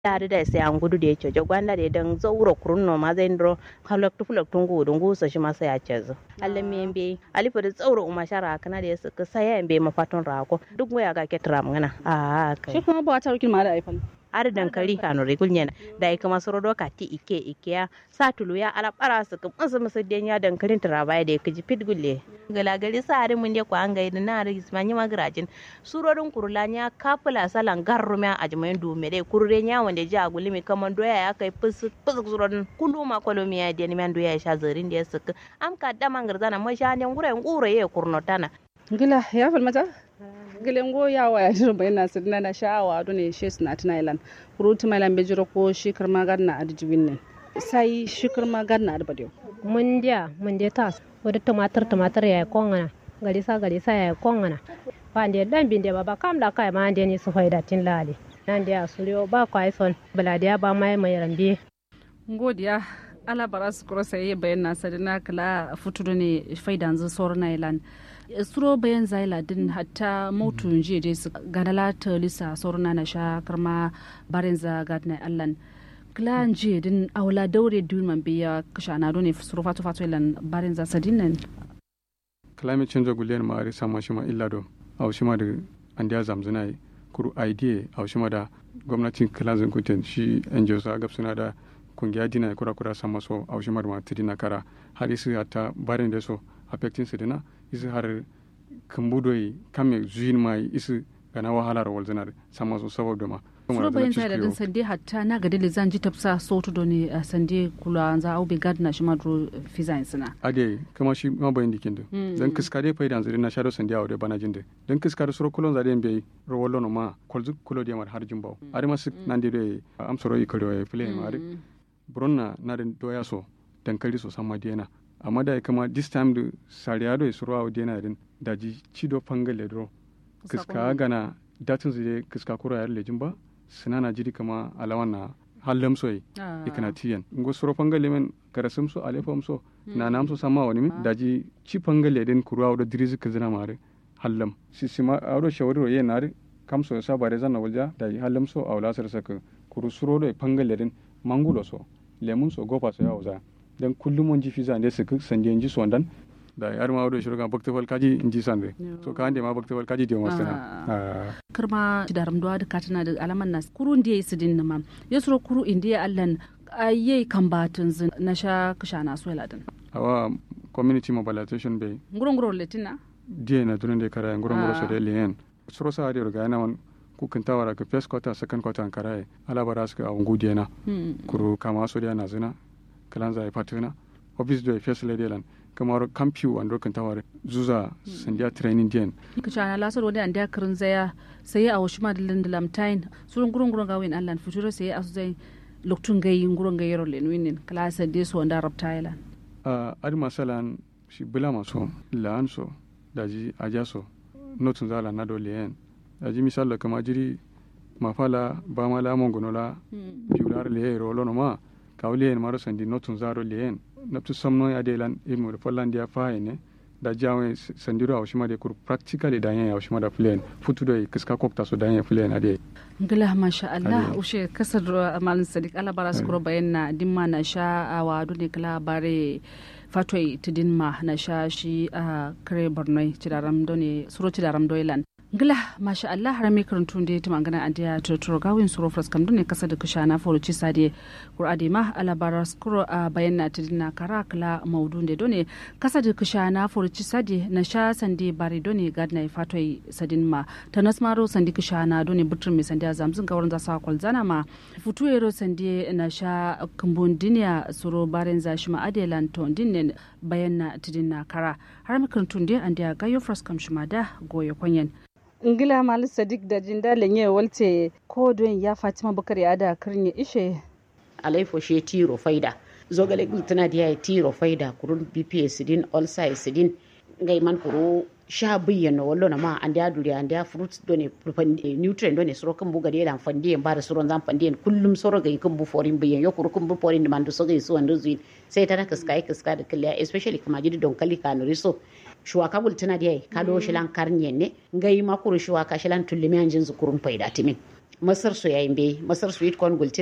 yare da sai an gudu da ya cojo gwanda da dan zauro kurun no ma zai ndro halak tu fulak tungu dungu so shi ma sai ya cezo alle me be alifa da zauro uma shara kana da ya suka sai ya be mafatun rako duk waya ga ketra ngana a kai shi kuma ba ta rikin ma da aifan ar dankali kano rigul nyana da ai kama soro doka ti ike ike ya sa tulu ya ala para su kuma su musu den ya dankalin tarabaya da kaji pitgulle gala gari sa ari mun de ko an gaida na ri ismanyi magrajin surorin kurulanya kafula salan garrumya a jimayin dume dai kurure nya wanda ji a gulimi kaman doya ya kai fus fus surorin kulu ma kolomiya da ni man doya ya sha zarin da ya suka am ka da man garzana ma sha ne ngure ngure ye kurnotana gila ya falmata gilen go ya waya shirin bayan na sirna na sha'awa do ne shi suna tuna ilan kurutu mai lambe jiro ko shi karma gadna a dijibin ne sai shi karma gadna a badiyo mun dia mun dia tas wada tumatir tumatir ya kongana gari sa gari sa ya kongana ba dia dan bin dia baba kam da kai ma dia ni su faida tin lali nan dia suriyo ba kwai son bala dia ba mai mai rambe godiya ala bara su kuro sai bayan na sadina kala futuro ne faidan zu sor na ilan suro bayan zaila din hatta motu je je su ganala ta lisa sorna na sha karma barin za gadna allan klan je din awla daure dun man biya kasha na dole suro fatu fatu ilan barin za sadin nan climate change gulen ma ari sama shi ma illa do aw shi ma da andiya zamzuna yi kuru idea aw shi ma da gwamnatin kilanzin kuten shi NGO sa gab suna da kungiya dina kura kura sama so aw shi ma da ma tidina kara har isi hatta barin da so affecting sidina isi har kambudoi kame zuyin mai isi gana wahalar walzinar sama su saboda ma suro bayan sai da din sande hatta na ga dole zan ji tafsa sotu do ne sande kula za au be gadna shi ma dro fizain sina ade kuma shi ma bayan dikin da dan kiska dai faida zuri na shado sande awo bana jin da dan kiska da suro kulon zade be ro wallo no ma kolzu kulo de mar har jin bawo are ma sik nan de am soro yi kalo e play ma are bronna na den doya so dankali so sama diena amma da kama this time da sariyado ya suruwa wadda yana din daji cido fangale dro kiska gana datin zai kiska kura yar lejin ba suna na jiri kama alawan na hallam soyi ikana tiyan ngo suro fangale men karasum so alefam so na nam so sama wani min daji ci fangale din kuruwa wadda dirizi kizina mare hallam sisima aro shawari ro ye nare kam so sa bare zanna walja da hallam so awla sar saka kuru suro do fangale din mangulo so lemun so gopa so ya wuza dan kullum on ji fisa nde sik sanje nji sondan da yar ma wado shirga bakta fal kaji nji sande so ka ande ma bakta fal kaji de masana kirma daram do da katana da alaman nas kuru ndiye sidin nama yasro kuru indiye allan aye kambatun zin na sha kishana so ladan awa community mobilization bay nguro nguro letina die na dunde kara nguro nguro so de lien soro sa ade ga na man ku kan tawara ka first quarter second quarter an kara ala bara suka a ngudi na kuru kama so de na zina kalanza e patuna office do e first lady lan kamar kampiu an rokan tawar zuza sandiya training den ka chana la so wanda andiya kirin zaya sai a washima da lindalam tain surun gurun gurun gawin allan futuro sai a su zai loktun gayi gurun gayero lenwinin kala sande so wanda rabta yalan a adi masalan shi bula maso la'an so daji aja so notun zala na do leyen daji misal kama jiri mafala ba ma la mongono la biular le rolo no ma kawliyen maro sandi notun zaro liyen naptu somno ya de lan ilmu follan dia faene da jawe sandiro awshima de kur practically da yan awshima da flen futu do kiska kokta so da yan flen ade ngila masha Allah ushe kasar malin sadiq ala bara su bayan na dimma na sha a wadu ne kala bare fatoi tidin ma na sha shi a kare bornoi cidaram do ne suro cidaram do ilan ngila masha Allah harami karantu da ta magana a da tuturo gawin suro fras kam ne kasa da kusha na foro ci sade qur'ani ma ala bara skuro a bayan na tidin na kara kala maudun da done kasa da kusha na foro ci sade na sha sande bare done gadna fatoi sadin ma tanas maro sandi kusha na done butur mai sandi zamzin gawar da sa kwalzana ma futu ero sandi na sha kumbun diniya suro baren za shi ma adelan to dinne bayan na tidin na kara harami karantu da an da gayo fras kam shi ma da goyo kwanyen ngila mali sadiq da jinda lenye walte ko don ya fatima bakar ya da karnya ishe alaifo she tiro faida zogale tana da tiro faida kurun bps din all size din ngai man kuro sha bayyana wallo na ma an da duri an da fruit done nutrient done soro kan buga da fandi en bara soro zan fandi en kullum soro ga kan bu forin bayyan yo kuro kan bu forin man do so ga su wando zuin sai ta naka sky kaska da kalliya especially kuma jidi don kalli kanu riso shuwaka bul tana da ka do shilan karnye ne ngai ma kuro shuwaka shilan tullumi an jin zukurun faida timin masar so yayin be masar sweet corn gulti